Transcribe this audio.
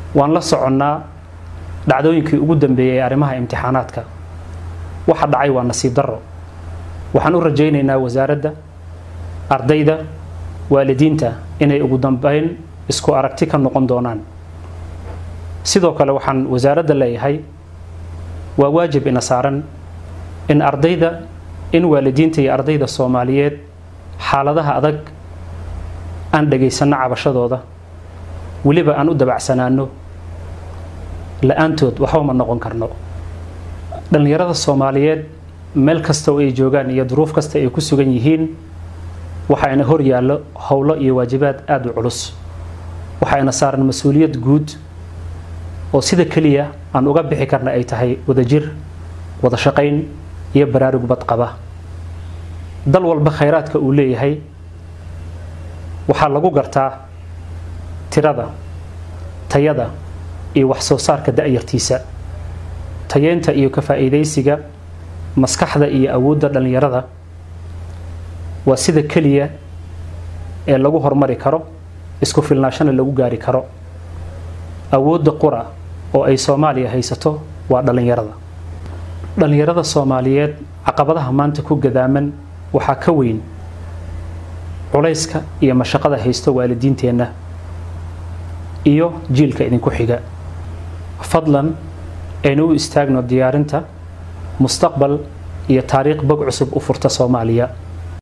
waan la soconnaa dhacdooyinkii ugu dambeeyey ee arrimaha imtixaanaadka waxa dhacay waa nasiib darro waxaan u rajaynaynaa wasaaradda ardayda waalidiinta inay ugu dambeyn isku aragti ka noqon doonaan sidoo kale waxaan wasaaradda leeyahay waa waajib ina saaran in ardayda in waalidiinta iyo ardayda soomaaliyeed xaaladaha adag aan dhagaysanno cabashadooda weliba aan u dabacsanaano la-aantood waxba ma noqon karno dhallinyarada soomaaliyeed meel kasta oo ay joogaan iyo duruuf kasta ay ku sugan yihiin waxaayna hor yaallo howlo iyo waajibaad aada u culus waxaayna saaran mas-uuliyad guud oo sida keliya aan uga bixi karna ay tahay wadajir wada shaqayn iyo baraarug badqaba dal walba khayraadka uu leeyahay waxaa lagu gartaa tirada tayada iyo wax soo saarka da-yartiisa tayeynta iyo ka faa'iidaysiga maskaxda iyo awoodda dhallinyarada waa sida keliya ee lagu hormari karo isku filnaashana lagu gaari karo awoodda qura oo ay soomaaliya haysato waa dhallinyarada dhallinyarada soomaaliyeed caqabadaha maanta ku gadaaman waxaa ka weyn culayska iyo mashaqada haysto waalidiinteenna iyo jiilka idinku xiga fadlan aynu u istaagno diyaarinta mustaqbal iyo taariikh bog cusub u furta soomaaliya